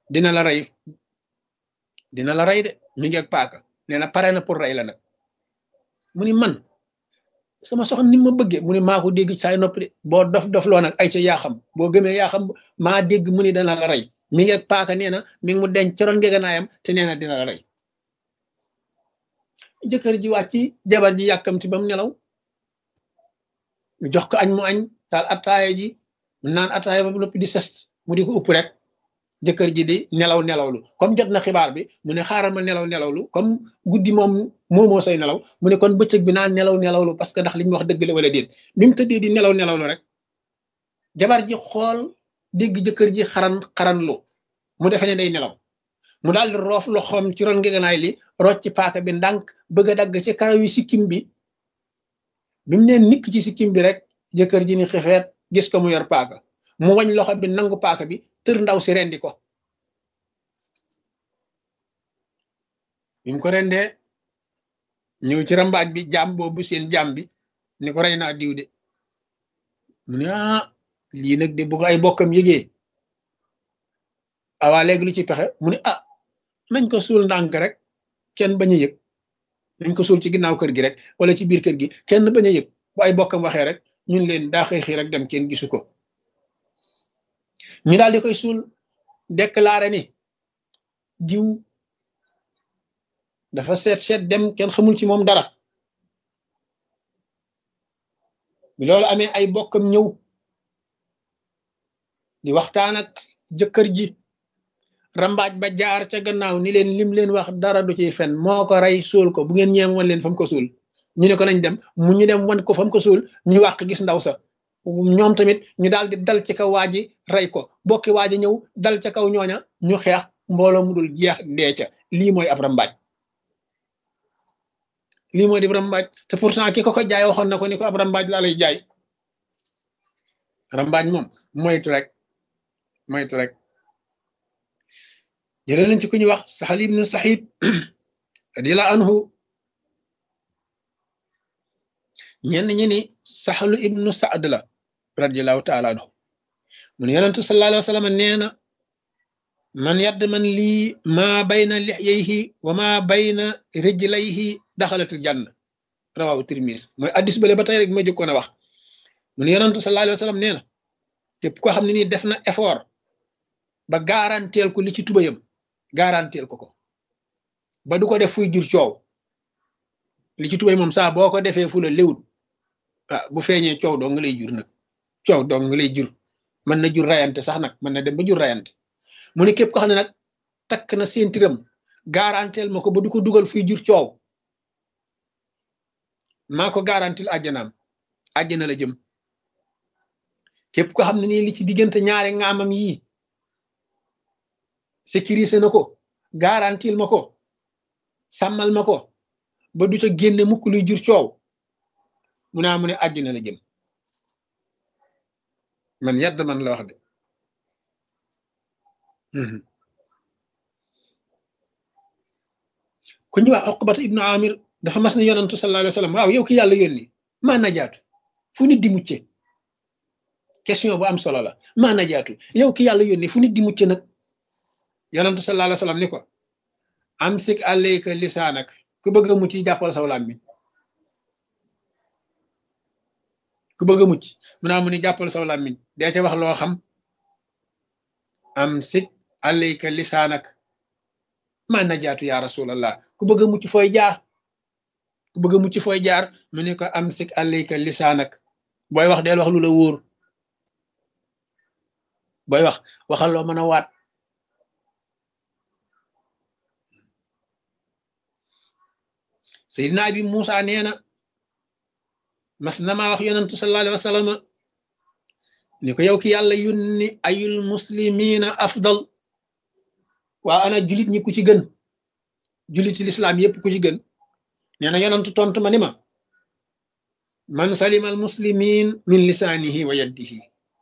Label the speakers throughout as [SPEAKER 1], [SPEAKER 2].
[SPEAKER 1] dina la rey dina la rey de mi ngi ak paaka nee na pare na pour rey la nag mu ni man sama soxna ni ma bëggee mu ni maa ko dégg saay noppi de boo dof dof loo nag ay ca yaa xam boo gëmee yaa xam maa dégg mu ni dana la rey mi ngi ak paaka nee na mi ngi mu denc ci ron ngeganaayam te nee na dina la rey jëkkër ji wàcc jabar ji yàkkamti ba mu nelaw jox ko añ mu añ taal attaaya ji mu naan attaaya ba noppi di sest mu di ko upp rek jëkkër ji di nelaw nelawlu comme jot na xibaar bi mu ne xaaral ma nelaw nelawlu comme guddi moom moomoo say nelaw mu ne kon bëccëg bi naan nelaw nelawlu parce que ndax li ñu wax dëgg la wala déet bi mu tëddee di nelaw nelawlu rek jabar ji xool dégg jëkkër ji xaran xaran lu mu defe ne day nelaw mu daal di roof loxoom ci ron ngeganaay li rocc ci paaka bi ndànk bëgg a dagg ci karaw yi sikkim bi bi mu neen nikk ci sikkim bi rek jëkkër ji ni xefeet gis ko mu yor paaka mu wañ loxo bi nangu paaka bi tër ndaw si rendi ko bi mu ko rendee ñëw ci rambaaj bi jaam boobu seen jaam bi ni ko rey naa diw de mu ne ah lii nag de bu ko ay bokkam yëgee awaa léegi lu ci pexe mu ne ah nañ ko suul ndànk rek kenn bañ a yëg nañ ko suul ci ginnaaw kër gi rek wala ci biir kër gi kenn bañ a yëg bu ay bokkam waxee rek ñun leen daa xëy xëy rek dem kenn gisu ko ñu daal di koy suul déclaré ni diw dafa seet seet dem kenn xamul ci moom dara bi loolu amee ay bokkam ñëw di waxtaan ak jëkkër ji rambaaj ba jaar ca gannaaw ni leen lim leen wax dara du ciy fen moo ko rey suul ko bu ngeen ñeem wan leen fa mu ko suul ñu ne ko nañ dem mu ñu dem wan ko fa mu ko suul ñu wàq gis ndaw sa ñoom tamit ñu daal di dal ci kaw waa ji rey ko bokki waa ji ñëw dal ca kaw ñooña ñu xeex mbooloo mu dul jeex dee ca lii mooy ab rambaaj lii mooy di rambaaj te pourtant ki ko ko jaay waxoon na ko ni ko ab rambaaj laa lay jaay rambaaj moom moytu rek moytu rek jëlee nañ ci ku ñuy wax Sahl ibnu Saxiid radiyallahu anhu ñenn ñi ni Sahlu ibnu Saad la radiyallahu taala anhu mu ne yonentu sallallahu alayhi wa sallam nee na man yadd man lii maa bayna lixyayhi wa maa bayna rijlayhi daxalatul janna rawahu Tirmis mooy addis bale ba tey rek ma jëkkoon a wax mu ne yonentu sallallahu alayhi wa sallam nee na képp koo xam ne nii def na effort ba garanteel ko li ci tubayam garanteel ko ko ba du ko def fuy jur coow li ci tubay moom saa boo ko defee fu la léwut ah bu feeñee coow doo nga lay jur nag coow doo nga lay jur mën na jur rayante sax nag mën na dem ba jur rayante mu ne képp ko xam ne nag takk na séentiram garanteel ma ko ba du ko dugal fuy jur coow maa ko garantil àjjanaam àjjana la jëm képp ko xam ne nii li ci diggante ñaari ngaamam yii sécurisé na ko garantil ma ko sàmmal ma ko ba du ca génne mukk luy jur coow mu naa mu ne àjjana la jëm man yadd man la wax de ku ñu wax Uqbata ibnu Amir dafa mas ne yonantu sallallahu alayhi wa sallam waaw yow ki yàlla yónni maa najaatu fu nit di mucce question bu am solo la maa najaatu yow ki yàlla yónni fu nit di mucce nag yonantu sallallahu alayhi wa sallam ni ko amsik alayka lisaanak ku bëgg a mucc jàppal saw làmmiñ ku bëgg a mucc mu naa mu ni jàppal saw làmmiñ dee ca wax loo xam amsik alayka lisaanak maa najaatu ya rasulallah ku bëgg a mucc fooy jaar ku bëgg a mucc fooy jaar mu ne ko amsik alayka lisaanak booy wax deel wax lu la wóor booy wax waxal loo mën a waat Seydina Abi Muusa nee na mas na maa wax yonantu sallallahu alayhi wa sallam ni ko yow ki yàlla yónni ayul muslimina afdal waa ana julit ñi ku ci gën juliti lislaam yépp ku ci gën nee na yonantu tontu ma ni ma man salima al muslimin min lisaanihi wa yaddihi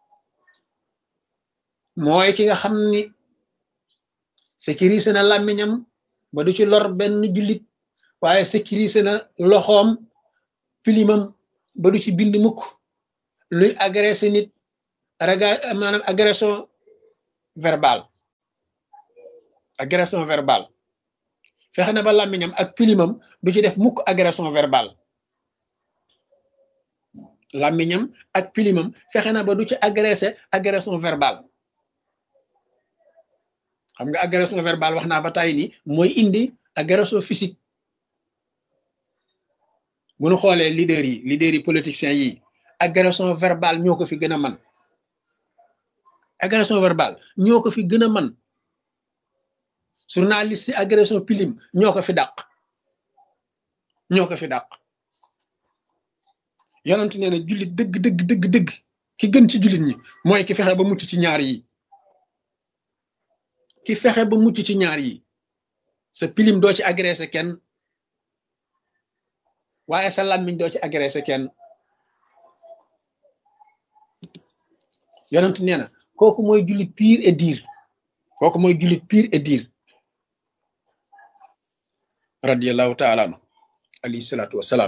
[SPEAKER 1] mooy ki nga xam ni sécurisé na làmmiñam ba du ci lor benn jullit waaye sécurisé na loxoom pilimam ba du ci bind mukk luy agressé nit raga maanaam agression verbale agression verbale fexe na ba làmmiñam ak pilimam du ci def mukk agression verbale làmmiñam ak pilimam fexe na ba du ci agressé agression verbale xam nga agression verbale wax naa ba tàyyi ni mooy indi agression physique bu nu xoolee leader yi leader yi politiciens yi agression verbale ñoo ko fi gën a man agression verbale ñoo ko fi gën a man journaliste yi agression pilim ñoo ko fi dàq ñoo ko fi dàq yonent nee na jullit dëgg dëgg dëgg dëgg ki gën ci jullit ñi mooy ki fexe ba mucc ci ñaar yi ki fexe ba mucc ci ñaar yi sa pilim doo ci agressé kenn waaye sa làmmiñ doo ci agressé kenn yonent nee na kooku mooy jullit pire et dire kooku mooy jullit pire et dire radiallahu taala anu alayhi salaatu wassalaam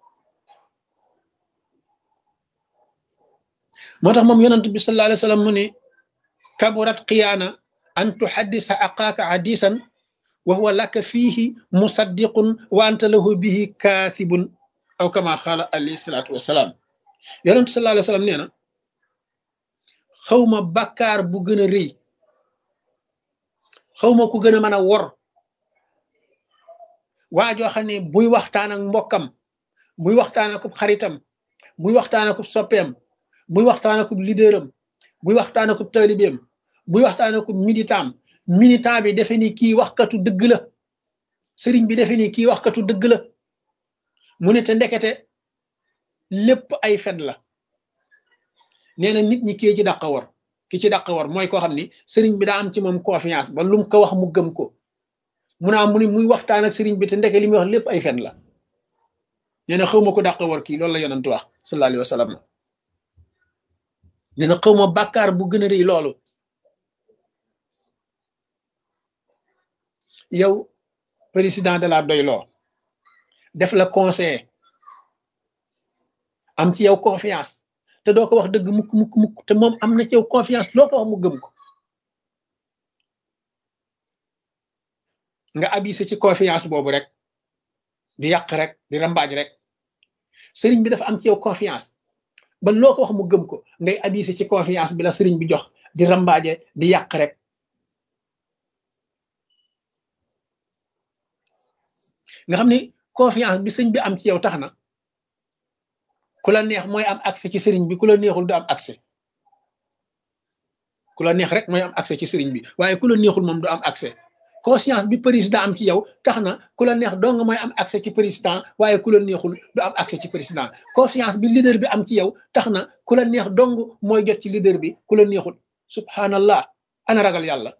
[SPEAKER 1] moo tax moom yonent bi sallallahu alayhi wa sallam mu ne kaburat xiyaana an tuhaddisa aqaaka hadisan wa huwa laka fiihi musaddiqun wa anta lahu bihi kaasibun aw kama xaala alayhi salaatu wassalaam yonent sallallahu alayhi wa sallam nee na xawma bàkkaar bu gën a rëy xawma ku gën a mën a wor waa joo xam ne buy waxtaan ak mbokkam buy waxtaan ak xaritam buy waxtaan ak soppeem buy waxtaan ak leaderam buy waxtaan ak taalibeem buy waxtaan ak militant militant bi defe ni kii waxkatu dëgg la sëriñ bi defe ni kii waxkatu dëgg la mu ne te ndekete lépp ay fen la nee na nit ñi kii ci dàq war ki ci dàq war mooy koo xam ni sëriñ bi daa am ci moom confiance ba lum ko wax mu gëm ko mu naa mu ni muy waxtaan ak sëriñ bi te ndeke li muy wax lépp ay fen la nee na xaw ma ko dàq war kii loolu la yonent wax sallallahu alayhi wa sallam nee na xaw ma bàkkaar bu gën a rëy loolu yow président de la doyloo def la conseil am ci yow confiance te doo ko wax dëgg mukk mukk mukk te moom am na ci yow confiance loo ko wax mu gëm ko nga abusé ci confiance boobu rek di yàq rek di rambaaj rek sëriñ bi dafa am ci yow confiance ba loo ko wax mu gëm ko ngay abusé ci confiance bi la sëriñ bi jox di rambaaje di yàq rek nga xam ni confiance bi sëñ bi am ci yow tax na ku la neex mooy am accès ci sëriñ bi ku la neexul du am accès ku la neex rek mooy am accès ci sëriñ bi waaye ku la neexul moom du am accès conscience bi président am ci yow tax na ku la neex dong mooy am accès ci président waaye ku la neexul du am accès ci président confiance bi leader bi am ci yow tax na ku la neex dong mooy jot ci leader bi ku la neexul subhanallah ana ragal yàlla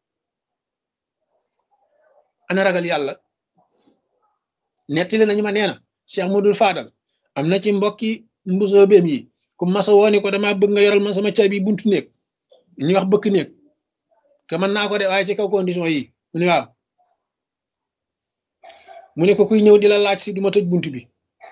[SPEAKER 1] ana ragal yàlla nettali nañu ma nee na Cheikh Modou Fadal am na ci mbokki mbusoo beem yi ku masa wooni ko dama bëgg nga yoral ma sama caabi buntu néeg ñu wax bëkk néeg te mën naa ko de waaye ci kaw condition yi mu ne waaw mu ne ko kuy ñëw di la laaj si du ma tëj bunt bi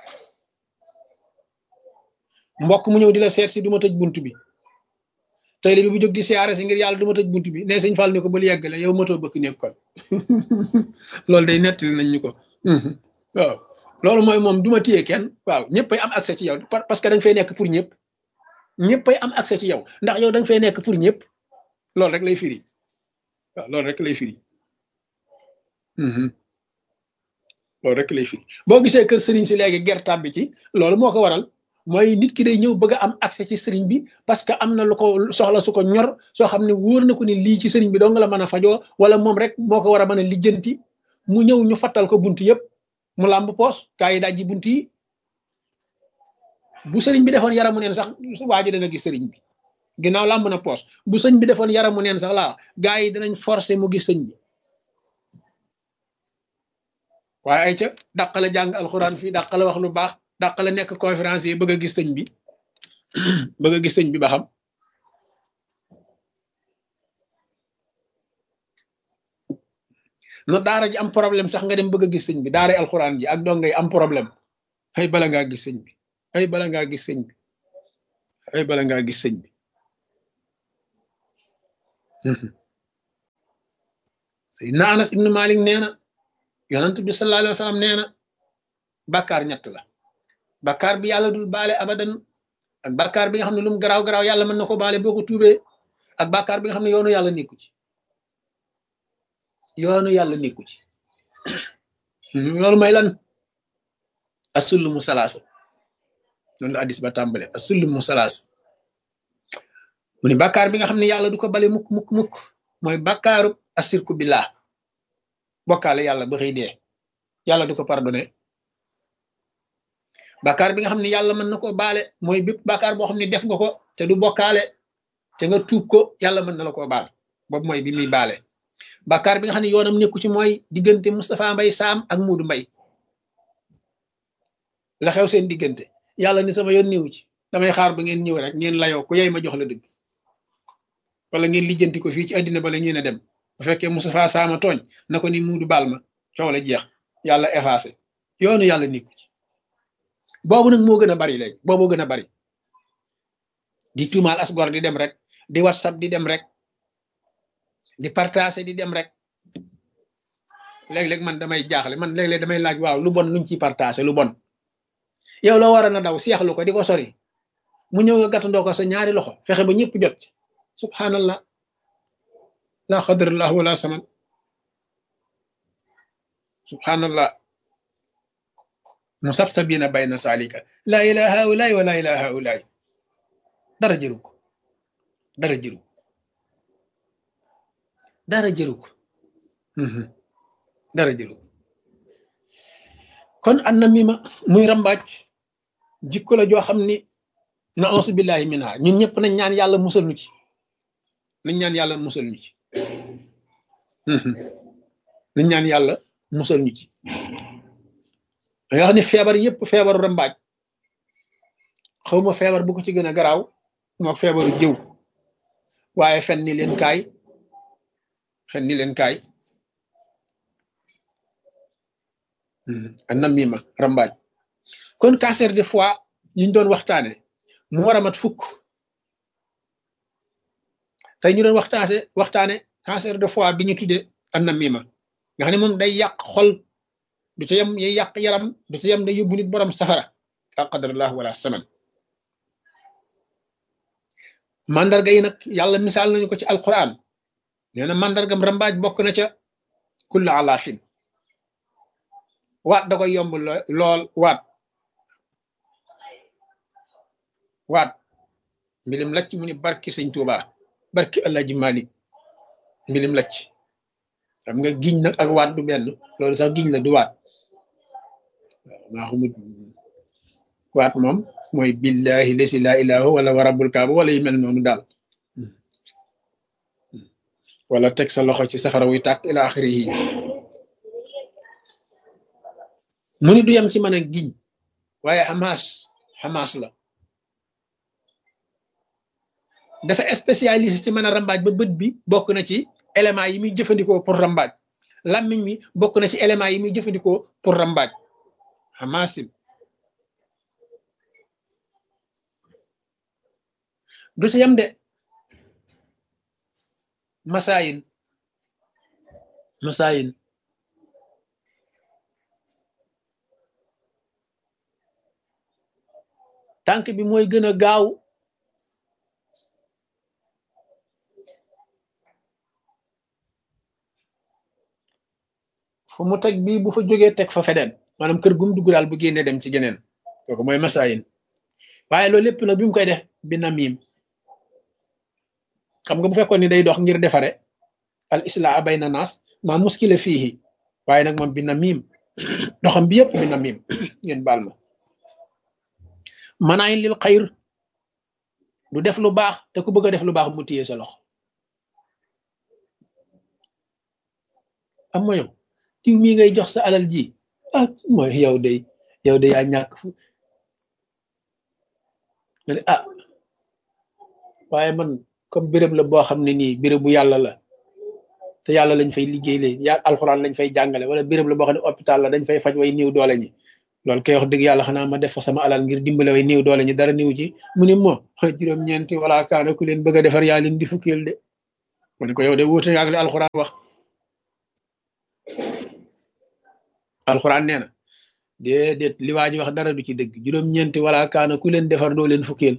[SPEAKER 1] mbokk mu ñëw di la seet si du ma tëj bunt bi tey bi bu jóg di siyaare si ngir yàlla du ma tëj bunt bi ne sëñ Fall ni ko bal yeggale yow matoo bëkk néeg kon loolu day nettali nañ ñu ko waaw loolu mooy moom du ma téye kenn waaw ñëppay am accès ci yow parce que da nga fay nekk pour ñëpp ñëppay am accès ci yow ndax yow da nga fay nekk pour ñëpp loolu rek lay firi waaw loolu rek lay firi loolu rek lay firi boo gisee kër sëriñ si léegi gertaab bi ci loolu moo ko waral mooy nit ki day ñëw bëgg a am accès ci sëriñ bi parce que am na lu ko soxla su ko ñor soo xam ne wóor na ko ni lii ci sëriñ bi doo nga la mën a fajoo wala moom rek moo ko war a mën a lijjanti mu ñëw ñu fattal ko bunt yëpp mu làmb poos gaa yi dajji bunt yi bu sëriñ bi defoon yaramu neen sax waa ji dana gis sëriñ bi ginnaaw làmb na poos bu sëñ bi defoon yaramu neen sax laa gaa yi danañ forcé mu gis sëñ bi waaye ay ca dàqale jàng alxuraan fii dàqale wax lu baax dàqale nekk conférence yi bëgg a gis sëñ bi bëgg a gis sëñ bi ba xam na daara ji am problème sax nga dem bëgg a gis sëñ bi daara alxuraan ji ak dongay am problème ay bala ngaa gis sëñ bi ay bala ngaa gis sëñ bi ay bala ngaa gis sëñ bi Seydina Anas ibnu Malik nee na yonent bi sallallahu alayhi wa sallam nee na bàkkaar ñett la bàkkaar bi yàlla dul baale abadan ak bàkkaar bi nga xam ne lu mu garaaw garaaw yàlla mën na ko baale boo ko tuubee ak bàkkaar bi nga xam ne yoonu yàlla nekku ci yoonu yàlla nekku ci loolu may lan asullu mu salaasa loolu la addis ba tàmbale asullu mu salaasa mu ni bàkkaar bi nga xam ne yàlla du ko bale mukk mukk mukk mooy bàkkaaru asirku billah bokkaale yàlla ba xëy dee yàlla du ko pardonné bàkkaar bi nga xam ne yàlla mën na ko baale mooy bépp bàkkaar boo xam ne def nga ko te du bokkaale te nga tuub ko yàlla mën na la koo baal boobu mooy bi muy baale bàkkaar bi nga xam ne yoonam nekku ci mooy diggante Moustapha Mbay Saam ak Muudu Mbay la xew seen diggante yàlla ni sama yoon néew ci damay xaar ba ngeen ñëw rek ngeen layoo ku yey ma jox la dëgg wala ngeen lijjanti ko fii ci àddina ba la ngeen a dem bu fekkee Moustapha Saama tooñ na ko ni Muudu baal ma coow la jeex yàlla effacé yoonu yàlla nekku ci boobu nag moo gën a bari léegi boobu gën a bari di tuumaal asgor di dem rek di whatsapp di dem rek di partager di dem rek léeg-léeg man damay jaaxle man léeg-léeg damay laaj waaw lu bon luñ ciy partager lu bon yow la war a na daw seexlu ko di ko sori mu ñëw nga gàttandoo ko sa ñaari loxo fexe ba ñëpp jot subhanallah la xadrallah wala saman subhanallah musabsabina bayna salika laa ilaha haulaay wa laa ilaha haulaay dara jëru ko dara jëru ko dara jëru ko dara jëru ko kon an na mima muy rambaaj jikko la joo xam ni na ansu billahi minha ñun ñëpp nañ ñaan yàlla musal ñu ci nañ ñaan yàlla musal ñu ci nañ ñaan yàlla musal ñu ci nga xam ne feebar yëpp feebaru rambaaj xawma feebar bu ko ci gën a garaaw mook feebaru jëw waaye fen ni leen kaay fen ni leen kaay a namima rambaaj kon cancer de foie yiñ doon waxtaane mu war a mat fukk tey ñu doon waxtaane waxtaane cancer de foie bi ñu tuddee a namima nga xam ne moom day yàq xol du ca yem yay yàq yaram du ca yem day yóbbu nit borom safara al qadarallah wala saman mandarga yi nag yàlla misaal nañu ko ci alquran nee na mandargam rambaaj bokk na ca kullu alaafin waat da koy yomb lool waat waat mbilim lacc mu ni barki sëñ Tuuba barki Alaaji Malik mbilim lacc xam nga giñ nag ak waat du benn loolu sax giñ la du waat maa xamut waat moom mooy billahi lesi laa ilaha wala wa rabbul kaaba wala yu mel noonu daal wala teg sa loxo ci safara wuy tàkk ila axiri yi mu ni du yem ci mën a giñ waaye xamaas xamaas la dafa spécialisé ci mën a rambaaj ba bët bi bokk na ci éléments yi muy jëfandikoo pour rambaaj làmmiñ mi bokk na ci éléments yi muy jëfandikoo pour rambaaj xamaasim du ci yem de masaayin masaayin tànk bi mooy gën a gaaw fu mu teg bii bu fa jógee teg fa feneen maanaam kër gum dugg daal bu génnee dem ci geneen kooku mooy masaayin waaye loolu lépp nag bi mu koy def bi namim xam nga bu fekkoon ni day dox ngir defare al islaa bayna naas ma muskila fiihi waaye nag moom bi namim doxam bi yëpp bi namim ngeen baal ma manaayin lil xayr du def lu baax te ku bëgg a def lu baax mu téye sa loxo am ma yow kiw mii ngay jox sa alal ji ah mooy yow day yow day yaa ñàkk fu nga ne ah waaye man comme béréb la boo xam ne nii béréb bu yàlla la te yàlla lañ fay liggéey lee ya alxuraan lañ fay jàngale wala béréb la boo xam ne hôpital la dañ fay faj way néew doole ñi loolu kay wax dëgg yàlla xanaa ma def fa sama alal ngir dimbale way néew doole ñi dara néew ci mu ne moo juróom-ñeenti wala kaana ku leen bëgg a defar yaa leen di fukkeel de mu ne ko yow de wuute ak li alxuraan wax alxuraan nee na déedéet li waa ji wax dara du ci dëgg juróom-ñeenti wala kaana ku leen defar doo leen fukkeel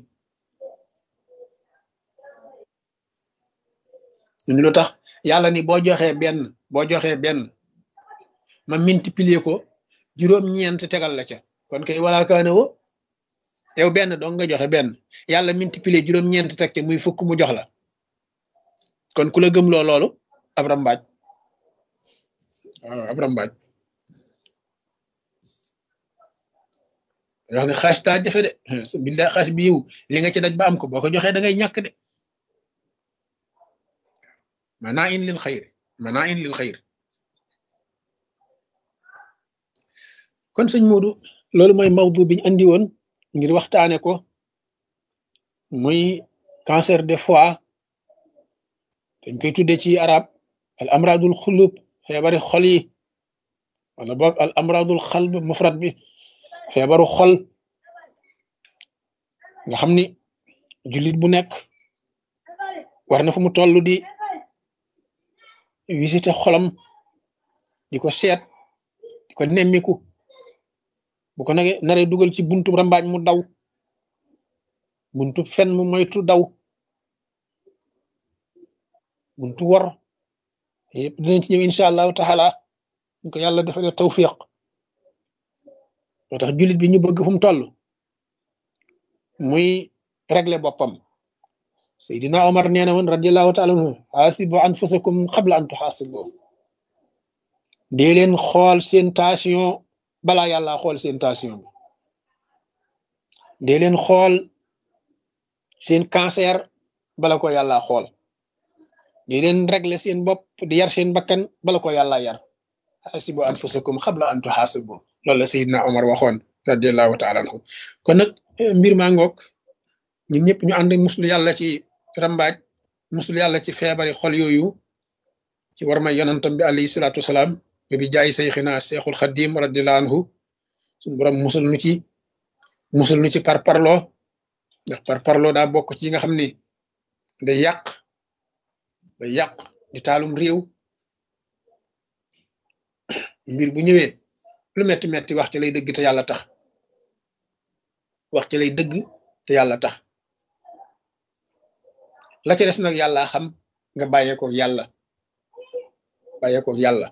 [SPEAKER 1] ñun lu tax yàlla ni boo joxee benn boo joxee benn ma multiplier ko juróom-ñeent tegal la ca kon kay wala kaana wo yow benn dong nga joxe benn yàlla multiplier juróom-ñeent teg ca muy fukk mu jox la kon ku la gëmloo loolu ab rambaaj waaw ab rambaaj wax ne xaas taa jafe de billaay xaas bi yiw li nga ci daj ba am ko boo ko joxee da ngay ñàkk de manaa in lil xayr manaa in lil xayr kon sëñ Moodu loolu mooy mawdu biñ andi woon ngir waxtaane ko muy cancer de foie dañ koy tudde ci arab al amradul xulub feebari xol yi wala boog al amradul xalb mufrad bi feebaru xol nga xam ni jullit bu nekk war na fu mu toll di visiter xolam di ko seet di ko nemmiku bu ko nage naree dugal ci buntu rambaaj mu daw buntu fen mu moytu daw buntu wor yëpp dinañ ci ñëw incha allahu taala ñu ko yàlla defalee tawfiq moo tax jullit bi ñu bëgg fu mu toll muy régler boppam Seydina Omar nee na woon radiallahu taala anhu xaasibu anfusakum qabla an tuxaasibu dee leen xool seen tension balaa yàlla xool seen tension bi dee leen xool seen cancer bala ko yàlla xool dee leen régler seen bopp di yar seen bakkan bala ko yàlla yar xaasibu anfusakum qabla an tuxaasibu loolu la Seydina Omar waxoon radiallahu taala anhu kon nag mbir maa ngoog ñun ñëpp ñu ànd muslu yàlla ci rambaaj muslu yàlla ci feebari xol yooyu ci war may yonantam bi alayhi salaatu wasalaam ba bi jaay sayxina seexul xadim radiallahu anhu suñu borom musul nu ci musul nu ci parparloo ndax parparloo daa bokk ci nga xam ni day yàq day yàq di taalum réew mbir bu ñëwee lu metti metti wax ci lay dëgg te yàlla tax wax ci lay dëgg te yàlla tax la ca des nag yàlla xam nga bàyyee ko yàlla bàyyee ko yàlla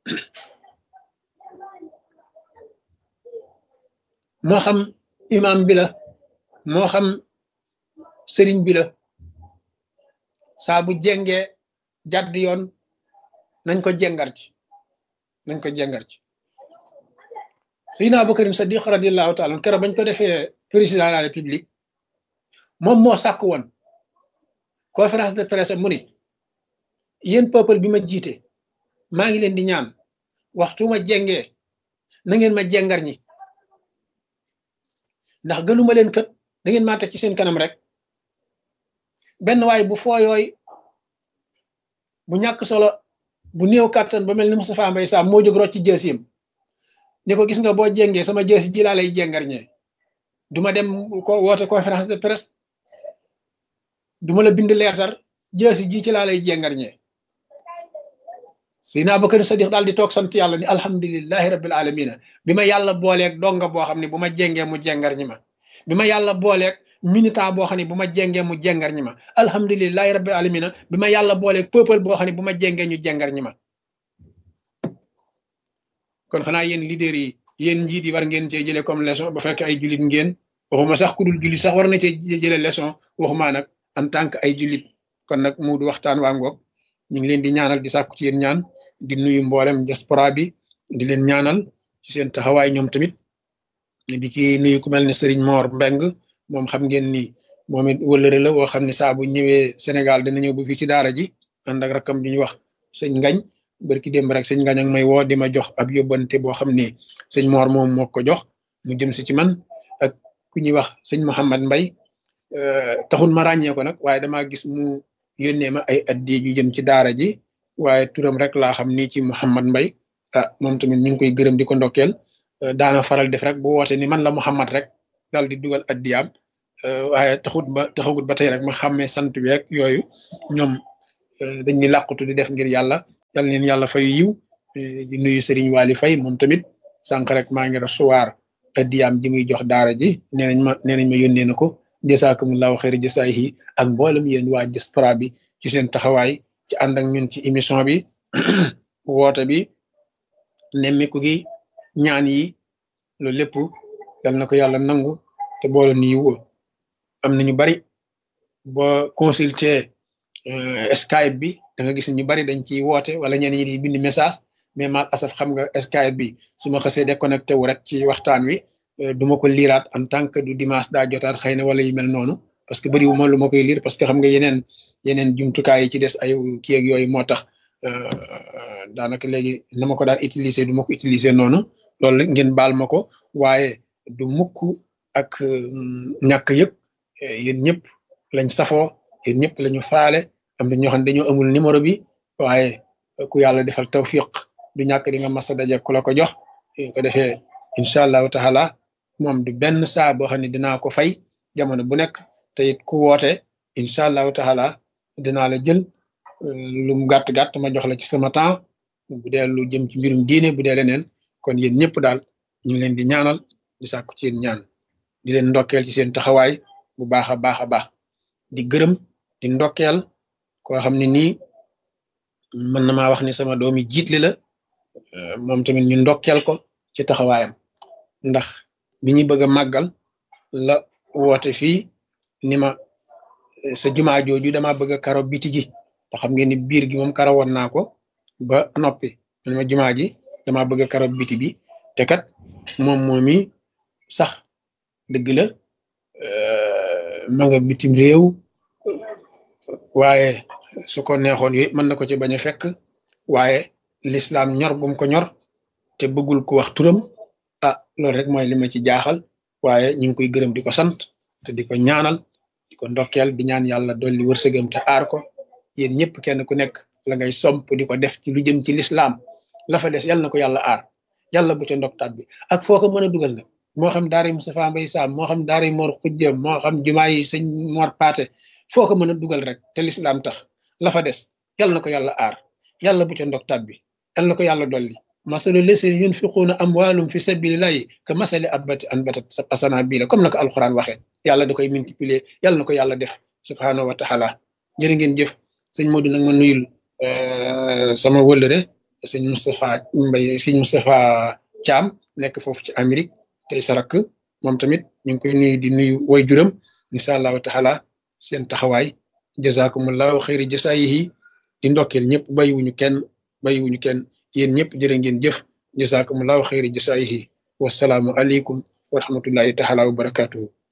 [SPEAKER 1] moo xam imam bi la moo xam sëriñ bi la saa bu jengee jàdd yoon nañ ko jengar ci nañ ko jengar ci Seydina Abubakar Sadiq radiallahu taala keroog bañ ko defee président de la république moom moo sàkk woon conférence de presse mu ni yéen peuple bi ma jiite maa ngi leen di ñaan waxtu ma jengee na ngeen ma jengar ñi ndax gënuma leen kët da ngeen maa teg ci seen kanam rek benn waay bu fooyooy bu ñàkk solo bu néew kàttan ba mel ni Moustapha Mbaye Sam moo jóg rocc ci jësiyam ni ko gis nga boo jengee sama jësi ji laa lay jengar ñee duma dem ko woote conférence de presse duma la bind leertar jësi ji ci laa lay jengar ñee Seydina Abubakar Sadiq daal di toog sant yàlla ni alhamdulilahi rabbil alamina bi ma yàlla booleeg donga boo xam ne bu ma jengee mu jengar ñi ma bi ma yàlla booleeg militant boo xam ne bu ma jengee mu jengar ñi ma alhamdulilahi rabbil alamina bi ma yàlla booleeg peuple boo xam ne bu ma jengee ñu jengar ñi ma kon xanaa yéen leader yi yéen njiit yi war ngeen cee jëlee comme leçon ba fekk ay jullit ngeen waxuma sax ku dul jullit sax war na cee jëlee leçon waxuma nag en tant que ay jullit kon nag mu du waxtaan waa ngoog ñu ngi leen di ñaanal di sàkku ci yéen ñaan di nuyu mboolem diaspora bi di leen ñaanal ci seen taxawaay ñoom tamit di ci nuyu ku mel ne Serigne Mor Mbeng moom xam ngeen ni moom it wëllëre la woo xam ne saa bu ñëwee Sénégal dina ñëw bu fii ci daara ji ànd ak rakam di ñu wax sëñ Ngañ barki démb rek sëñ Ngañ ak may woo di ma jox ab yóbbante boo xam ne sëñ Mor moom moo ko jox mu jëm si ci man ak ku ñuy wax sëñ Mouhamad Mbay taxul ma ràññee ko nag waaye damaa gis mu yónnee ma ay addi yu jëm ci daara ji waaye turam rek laa xam ni ci Mouhamad Mbay ah moom tamit ñu ngi koy gërëm di ko ndokkeel daana faral def rek bu woote ni man la Mouhamad rek dal di dugal addiyaam waaye taxut ba taxagut ba tey rek ma xàmmee sant bi rek yooyu ñoom dañuy làqutu di def ngir yàlla yal neen yàlla fay yiw di nuyu Serigne Waly Faye moom tamit sànq rek maa ngi recevoir addiyaam ji muy jox daara ji nee nañ ma nee nañ ma yónnee na ko jasaakumullahu xayri jasaayihi ak mboolem yéen waa diaspora bi ci seen taxawaay ci ànd ak ñun ci émission bi woote bi nemmiku gi ñaan yi loolu lépp yal na ko yàlla nangu te boole nu yiw am na ñu bari boo consulter Skype bi da nga gis ñu bari dañ ciy woote wala ñenn ñi di bind message mais mal asaf xam nga Skype bi su ma xasee déconnecté wu rek ci waxtaan wi du ma ko liiraat en tant que du dimanche daa jotaat xëy na wala yu mel noonu parce que bëriwu ma lu ma koy liir parce que xam nga yeneen yeneen jumtukaay yi ci des ay kii ak yooyu moo tax daanaka léegi na ma ko daan utiliser du ma ko utiliser noonu loolu ngeen baal ma ko waaye du mukk ak ñàkk yëpp yéen ñëpp lañ safoo yéen ñëpp lañu faale am na ñoo xam ne dañoo amul numéro bi waaye ku yàlla defal tawfiq du ñàkk di nga mas a daje ku la ko jox ko defee incha allahu taala moom du benn saa boo xam ne dinaa ko fay jamono bu nekk te it ku woote incha allahu taala dinaa la jël lu mu gàtt gàtt ma jox la ci sama temps bu dee lu jëm ci mbirum diine bu dee leneen kon yéen ñëpp daal ñu ngi leen di ñaanal di sàkku ci yéen ñaan di leen ndokkeel ci seen taxawaay bu baax a baax a baax di gërëm di ndokkeel koo xam ne nii mën na maa wax ni sama doomi jiitli la moom tamit ñu ndokkeel ko ci taxawaayam ndax bi ñu bëgg a màggal la woote fii ni ma sa jumaa jooju dama bëgg a karo biti gi te xam ngeen ni biir gi moom karo woon naa ko ba noppi man ma jumaa ji dama bëgg a karo biti bi te kat moom moomi sax dëgg la ma nga bitim réew waaye su ko neexoon yooyu mën na ko ci bañ a fekk waaye lislaam ñor gum ko ñor te bëggul ko wax turam ah loolu rek mooy li ma ci jaaxal waaye ñu ngi koy gërëm di ko sant te di ko ñaanal di ko ndokkeel di ñaan yàlla dolli wërsëgam te aar ko yéen ñëpp kenn ku nekk la ngay somp di ko def ci lu jëm ci lislaam la fa des yàlla na ko yàlla aar yàlla bu ca ndoktaat bi ak foo ko mën a dugal nag moo xam daara Moustapha Mbaye Sam moo xam daara Mor Xujja moo xam jumaa yi sëñ Mor Paate foo ko mën a dugal rek te lislaam tax la fa des yàlla na ko yàlla aar yàlla bu ca ndoktaat bi yàlla na ko yàlla dolli masalu lesina yunfiquuna amwaalum fi sabilillahi ka masali abbati anbatat asana bii la comme na ko alxuraan waxee yàlla da koy multiplier yàlla na ko yàlla def subhaanahu wa taala jërë ngeen jëf sëñ Modou nag ma nuyul sama wëllëre sëñ Moustapha Mbaye sëñ Moustapha Thiam nekk foofu ci Amérique tey sarak moom tamit ñu ngi koy nuyu di nuyu way juram incha allahu taala seen taxawaay jazakumullahu xayri jasaayihi di ndokkeel ñëpp bàyyiwuñu kenn bàyyiwuñu kenn yéen ñëpp jërë ngeen jëf jazakumullahu xayri jasaayihi wasalaamu aleykum wa rahmatullahi taala wa barakatuhu